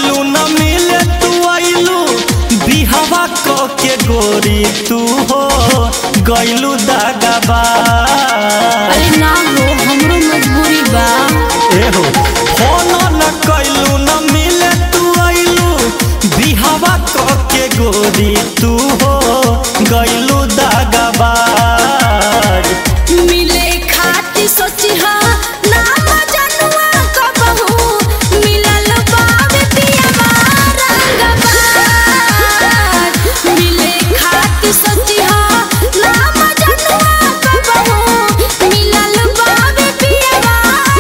कैलू न मिले तू आइलू बिहावा क के गोरी तू हो गैलू दागबा अरे ना हो हमरो मजबूरी बा एहो फोन न कैलू न मिले तू आइलू बिहावा क के गोरी तू हो गैलू दागबा मिले खाती सोची हा ना मजनुआ कबहू मिलल बावे पियवा रंगबाज मिले खाती सोची हा ना मजनुआ कबहू मिलल बावे पियवा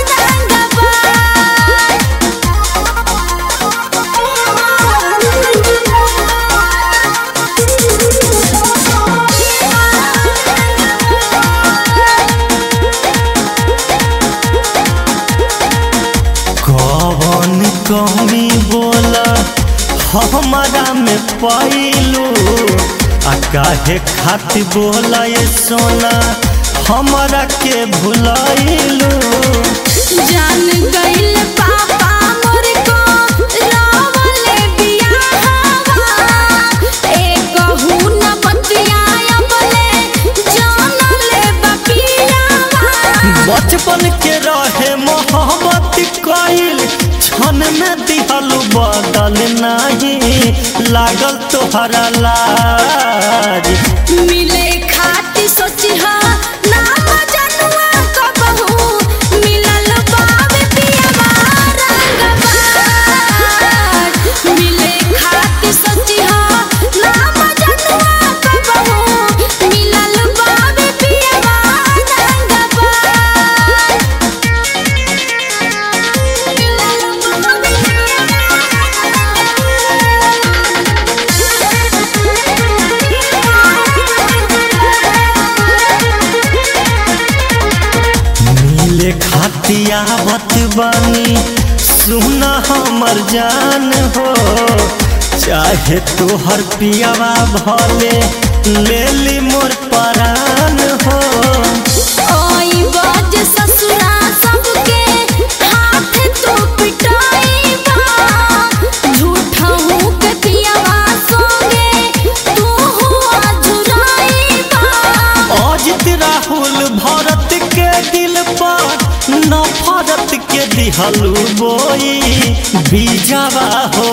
कौन कमी बोला हमारा में पैलू आ काहे खातिर बोला ये सोना हमारा के भुलाइलू जान गइल पापा मोर को रावले बियाहवा ए कहू न बतियाया बले जान ले बपियावा बचपन के रहे मोहब्बत कइल क्षण में दिहलू बदल नहीं लागल तोहरा लाज मिले खाती सोची हा ना मजनुआ कबहू मिलल बावे पियवा रंगबाज मिले खाती सोची हा ना मजनुआ कबहू मिलल बावे पियवा रंगबाज मिलल बावे मिले खातिया बत बानी सुना हमर जान हो चाहे तोहर पियावा भले ले ली मोर परान हो ओई बाज ससुरा सबके हाथ तो पिटाई बा झूठा हूँ के पियावा सोगे तू हुआ झुराई बा अजित राहुल भरत के दिल पर नफरत के दिहलू बोई बीजावा हो